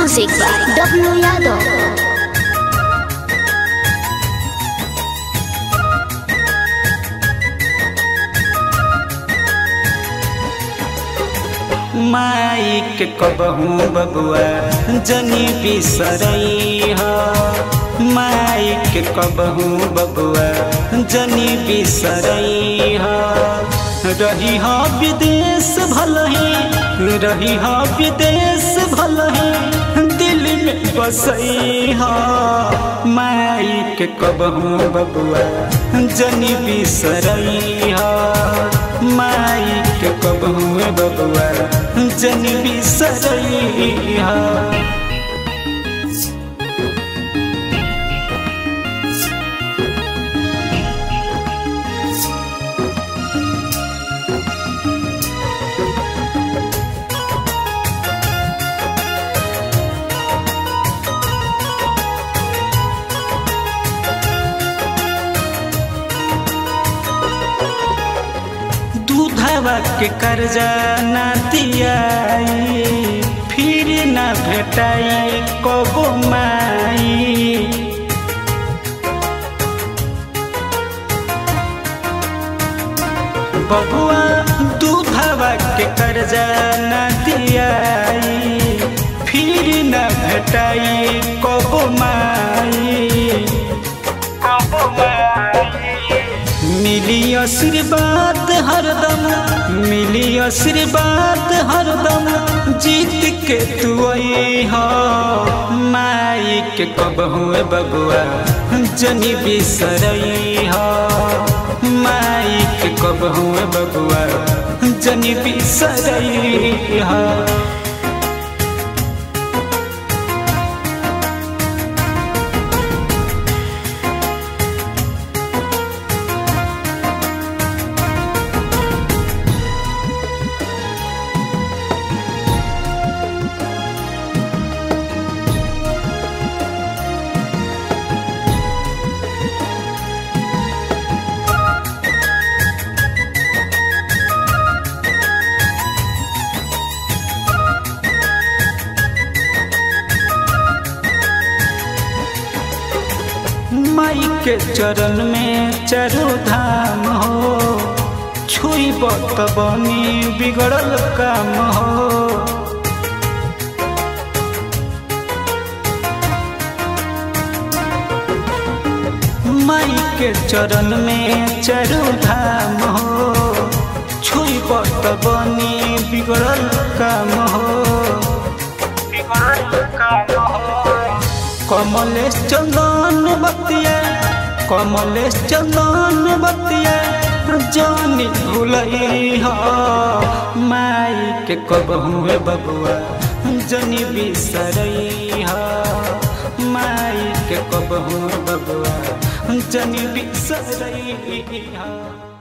Music by W Yadav. माइक कबहू बबुआ जनी बिसरई ह माइक कबहू बबुआ जनी बिसरई ह रही ह विदेश भलही रही ह विदेश भलही दिल में बसई ह माइक कबहू बबुआ जनी बिसरई ह माइक कबहू बबुआ जन बिसरई हा दूधवा के कर्जा ना दियाई फिर ना भेटाई कबो माई बबुआ दूधवा के कर्जा ना दियाई फिर ना भेटाई कबो माई कबो माई मिली आशीर्वाद हरदम मिली आशीर्वाद हरदम जीत के तू हो माई के कब हुए बबुआ जनी बिसरई हो माई के कब हुए बबुआ जनी बिसरई हो माई के चरण में चारो धाम हो छुई बत बनी बिगड़ल काम हो माई के चरण में चारो धाम हो छुई बत बनी बिगड़ल काम हो बिगड़ल काम हो कमलेश चंदन बतिया कमलेश चंदन बतिया जानी भूलई हो माई के कब हुए बबुआ जनी बिसरई हो माई के कब हुए बबुआ जनी बिसरई हो